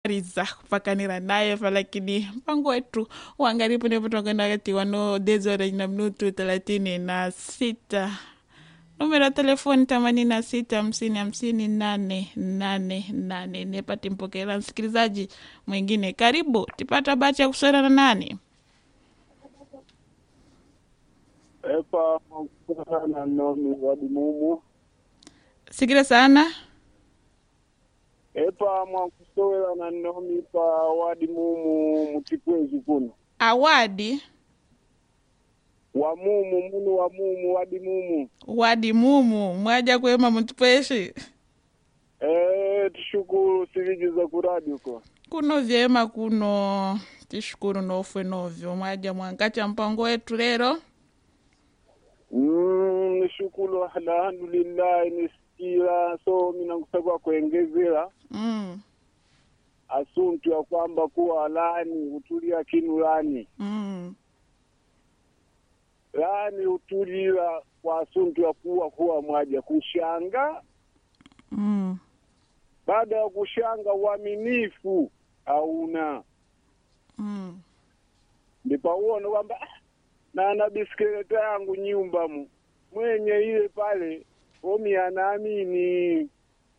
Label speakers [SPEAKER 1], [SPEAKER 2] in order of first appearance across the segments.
[SPEAKER 1] riza kupakanira naye fa lakini mpango wetu uangalipo ndipo tunakwenda kati wano dezora na minutu thelathini na sita numero ya telefoni themanini na sita hamsini hamsini nane nane nane nepati mpokera msikilizaji mwingine karibu tipata bahati ya kuswera na nani
[SPEAKER 2] epa na nomi wadimumu
[SPEAKER 1] sikile sana
[SPEAKER 2] epa mwakusowela na nomi pa wadimumu mutikwezi kuno
[SPEAKER 1] awadi
[SPEAKER 2] wamumu munu wamumu wadimumu
[SPEAKER 1] wadi mumu mwaja kwema mutupweshi
[SPEAKER 2] e, tishukuru siliji za kuradi uko
[SPEAKER 1] kuno vyema kuno tishukuru nofwe novyo mwaja mwankacha mpango wetu lero
[SPEAKER 2] mm, nishukuru alhamdulillahi nisikila so minankusakwa kuengezela
[SPEAKER 1] mm,
[SPEAKER 2] asuntu ya kwamba kuwa lani utulia kinu lani
[SPEAKER 1] mm,
[SPEAKER 2] lani utulila kwa asuntu ya kuwa kuwa mwaja kushanga
[SPEAKER 1] mm,
[SPEAKER 2] baada ya kushanga uaminifu hauna
[SPEAKER 1] mm,
[SPEAKER 2] ndipo uone kwamba "Ah, na na bisikileta yangu nyumbamu mwenye ile pale omi anaamini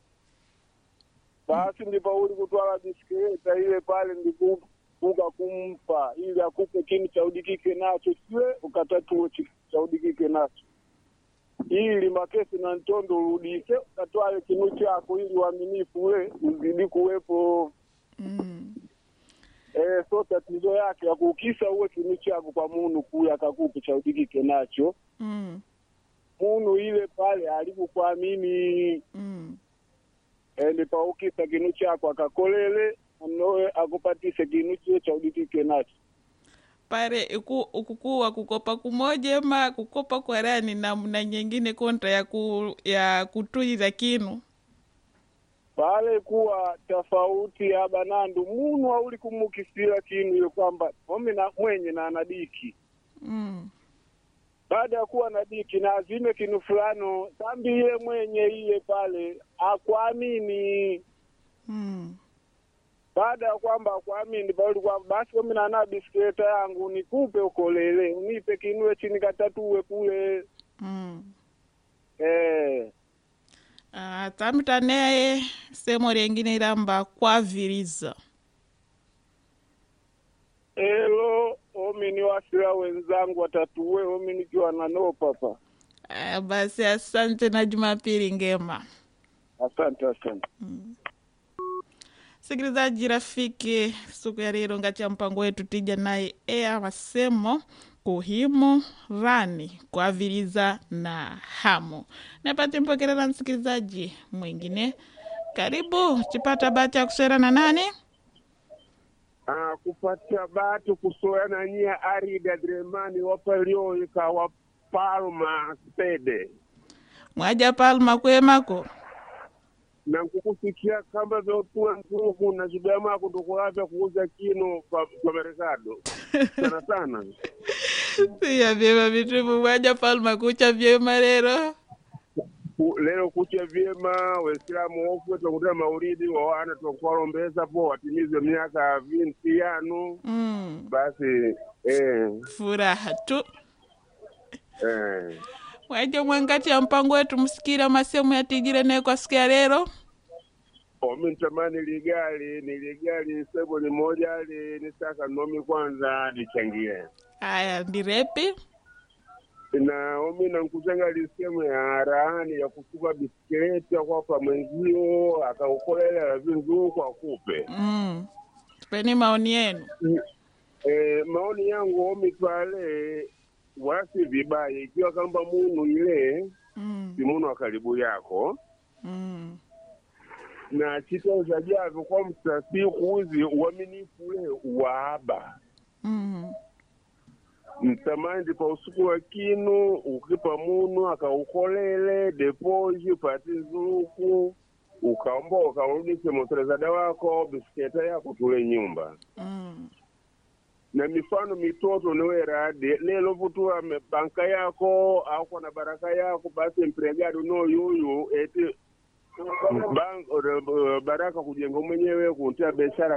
[SPEAKER 2] basi ndipo uli kutwala bisikileta ile pale ndikuka kumpa ili akupe kini cha udikike nacho siwe ukatatue chi- cha udikike nacho ili makesi na ntondo urudise ukatwale kinu chako ili uaminifu ule uzidi kuwepo
[SPEAKER 1] mm.
[SPEAKER 2] Eh, so tatizo yake akukisa uwe kinu chako kwa munu kule akakupe cha udikike nacho
[SPEAKER 1] Mm,
[SPEAKER 2] munu ile pale alikukuamini
[SPEAKER 1] mm.
[SPEAKER 2] eh, nipaukisa kinu chako akakolele anoe akupatise kinu chie cha udikike nacho
[SPEAKER 1] pare iku, ukukuwa kukopa kumoja ma kukopa kwarani namna nyingine kontra ya, ku, ya kutuiza kinu
[SPEAKER 2] pale kuwa tofauti ya banandu munu auli kumukisila kinu ile kwamba omi na mwenye na anadiki
[SPEAKER 1] mm,
[SPEAKER 2] baada ya kuwa na diki na azime kinu fulano sambi iye mwenye iye pale akwamini
[SPEAKER 1] mm,
[SPEAKER 2] baada ya kwamba akwamini pauli kwamba basi komi nana bisikileta yangu nikupe ukolele unipe kinue chini katatue kule
[SPEAKER 1] mm.
[SPEAKER 2] eh,
[SPEAKER 1] Ah, tamita naye semo lengine ilamba kwaviriza
[SPEAKER 2] elo omi ni wasila wenzangu watatue omi nikiwa nanoo papa
[SPEAKER 1] ah, basi asante na jumapili ngema
[SPEAKER 2] asante asante
[SPEAKER 1] sikilizaji rafiki siku ya lero ngati ya mpango wetu tija naye ea masemo kuhimu rani kuaviliza na hamu napate mpokerera msikilizaji mwingine karibu chipata bahati ya kuswera na nani
[SPEAKER 2] Ah, kupatia batu kusoyana nyia arida dremani wapalioika wa palma spede
[SPEAKER 1] mwaja palma kwemako
[SPEAKER 2] na nkukufikia kamba vyotua ntuku na chidama kutukulavya kuuza kino kwa, kwa merikado sana sana
[SPEAKER 1] siya vyema vitumu mwaja palma kucha vyema lero
[SPEAKER 2] Ku- leo kucha vyema waislamu wofwe twakutia mauridi wawana twakuwalombeza po watimize miaka vinti yanu
[SPEAKER 1] mm,
[SPEAKER 2] basi eh,
[SPEAKER 1] furaha tu
[SPEAKER 2] eh.
[SPEAKER 1] mwaja mwangati ya mpango wetu msikira masemo yatijire naye kwa siku ya lero
[SPEAKER 2] omi ntamani ligali ni ligali sebo ni moja li nisaka nomi kwanza lichangie
[SPEAKER 1] aya ndirepi
[SPEAKER 2] na omi nankutanga lisemu ya rahani ya kusuka bisikileti akwapa mwenzio akaukolela vinzuku akupe
[SPEAKER 1] mm. tupeni maoni yenu
[SPEAKER 2] e, maoni yangu omi pale wasi vibaya ikiwa kamba munu ile
[SPEAKER 1] mm.
[SPEAKER 2] si munu wa karibu yako
[SPEAKER 1] mm.
[SPEAKER 2] na chitauza javyo kwa msasiku uzi uaminifu ule waaba
[SPEAKER 1] mm.
[SPEAKER 2] mtamandi pa usiku wa kinu ukipa munu akaukolele depoji pati nzuku ukaomba ukarudishe motorezada wako bisiketa yako tule nyumba
[SPEAKER 1] mm.
[SPEAKER 2] na mifano mitoto niwerade lelo vutua me- banka yako ako na baraka yako basi mpregado no yuyu eti bank, baraka kujenga mwenyewe kuntia biashara